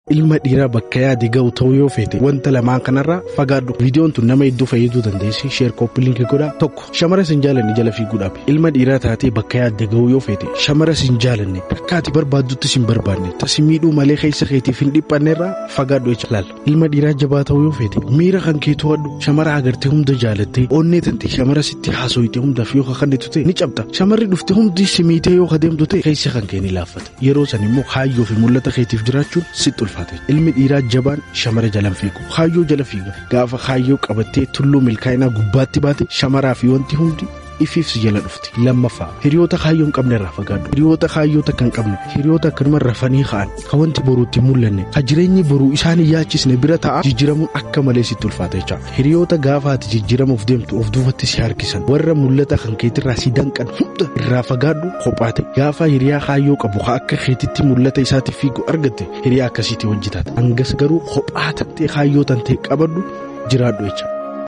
ilma dhiiraa bakka yaade ga'u ta'uu yoo feete wanta lamaan kanarraa fagaadhu viidiyoon tun nama hedduu fayyaduu dandeessi sheer koppiliinki godhaa tokko shamara sin jaalanne jala fiiguudhaaf ilma dhiiraa taatee bakka yaadde ga'u yoo feete shamara sin jaalanne bakkaati barbaaddutti sin barbaanne tasi miidhuu malee keessa keetiif hin dhiphanneerraa fagaadhu jecha laal ilma dhiiraa jabaa ta'uu yoo feete miira kan kee to'adhu shamara agartee hunda jaalattee onnee tante shamara sitti haasoyite hundaaf yoo kakannitu ta'e ni cabxa shamarri dhufte hundi simiitee yoo kadeemtu ta'e keessa kan kee ni laaffata yeroo san immoo kaayyoo fi mul'ata keetiif jiraachuun sitti ulfaate ilmi dhiiraa jabaan shamara jalan fiigu kaayyoo jala fiiga gaafa kaayyoo qabattee tulluu milkaa'inaa gubbaatti baate shamaraa fi wanti hundi ifiif si jala dhufti lammaffaa hiriyoota kaayyoo hin qabne irraa fagaadhu hiriyoota kaayyoo takka hin qabne hiriyoota akkanuma rafanii ka'an ka wanti boruutti mul'anne ka jireenyi boruu isaan hin yaachisne bira ta'a jijjiramuun akka malee sitti ulfaata jecha hiriyoota gaafa ati jijjiramuuf deemtu of duubatti si harkisan warra mul'ata kan keetirraa si danqan hunda irraa fagaadhu kophaate gaafa hiriyaa kaayyoo qabu ka akka keetitti mul'ata isaatiif fiigu argatte hiriyaa akkasiitti hojjetaata hangas garuu kophaa tantee kaayyoo tantee qabadhu jiraadhu jecha.